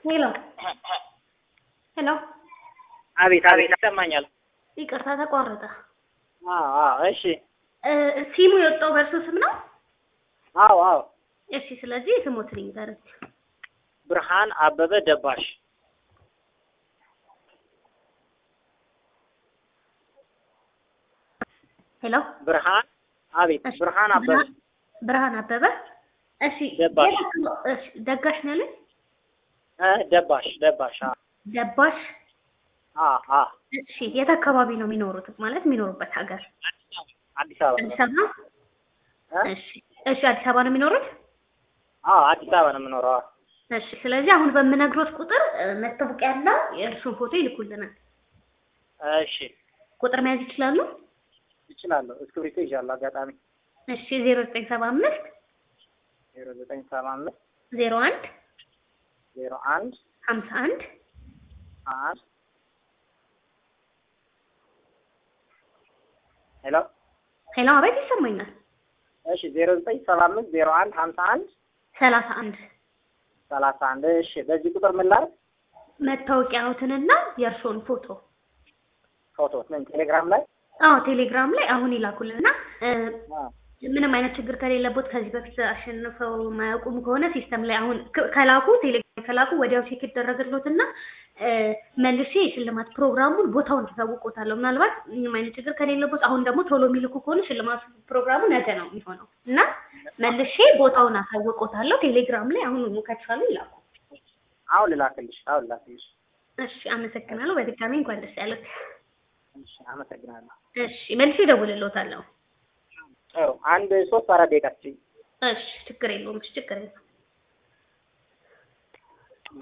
ሄሎ ሄሎ አቤት አቤት ይሰማኛል። ይቅርታ ተቋረጠ። አዎ አዎ እሺ እ ሲሙ የወጣው በእርሱ ስም ነው? አዎ አዎ እሺ ስለዚህ ስሞትን ይንገረኝ። ብርሃን አበበ ደባሽ ሄሎ ብርሃን አቤት እሺ፣ ብርሃን አበበ ብርሃን- ብርሃን አበበ እሺ ደባሽ። የት- እሺ ደጋሽ ነው ያለኝ? እ ደባሽ ደባሽ አ ደባሽ አ አ እሺ የት አካባቢ ነው የሚኖሩት ማለት የሚኖሩበት ሀገር አዲስ አበባ አዲስ አበባ ነው? እ እሺ እሺ አዲስ አበባ ነው የሚኖሩት? አዎ አዲስ አበባ ነው የምኖረው። አዎ። እሺ ስለዚህ አሁን በምነግሮት ቁጥር እ፣ መታወቂያና የእርሱን ፎቶ ይልኩልናል። እሺ ቁጥር መያዝ ይችላሉ? እችላለሁ። እስክሪብቶ ይዣለሁ። አጋጣሚ እሺ ዜሮ ዘጠኝ ሰባ አምስት ዜሮ ዘጠኝ ሰባ አምስት ዜሮ አንድ ዜሮ አንድ ሀምሳ አንድ አንድ ሄሎ ሄሎ አቤት ይሰማኛል። እሺ ዜሮ ዘጠኝ ሰባ አምስት ዜሮ አንድ ሀምሳ አንድ ሰላሳ አንድ ሰላሳ አንድ እሺ በዚህ ቁጥር ምን ላድርግ? መታወቂያዎትንና የእርሶን ፎቶ ፎቶ ምን ቴሌግራም ላይ አዎ ቴሌግራም ላይ አሁን ይላኩልና እ፣ አ ምንም አይነት ችግር ከሌለቦት ከዚህ በፊት አሸንፈው ማያውቁም ከሆነ ሲስተም ላይ አሁን ከ- ከላኩ ቴሌግራም ከላኩ ወዲያው ቼክ ይደረግሎትና እ፣ መልሼ የሽልማት ፕሮግራሙን ቦታውን ተሳውቆታለሁ። ምናልባት ምንም አይነት ችግር ከሌለቦት አሁን ደግሞ ቶሎ የሚልኩ ከሆነ ሽልማት ፕሮግራሙ ነገ ነው የሚሆነው እና መልሼ ቦታውን አሳውቆታለሁ። ቴሌግራም ላይ አሁን ከቻሉ ይላኩ። አሁን ልላክልሽ አሁን ልላክልሽ። እሺ አመሰግናለሁ። በድጋሚ እንኳን ደስ ያለት። እሺ አመሰግናለሁ። እሺ መልሼ እደውልልዎታለሁ። ጥሩ አንድ ሶስት አራት ደቂቃ ስጪኝ። እሺ ችግር የለውም። እሺ ችግር የለውም።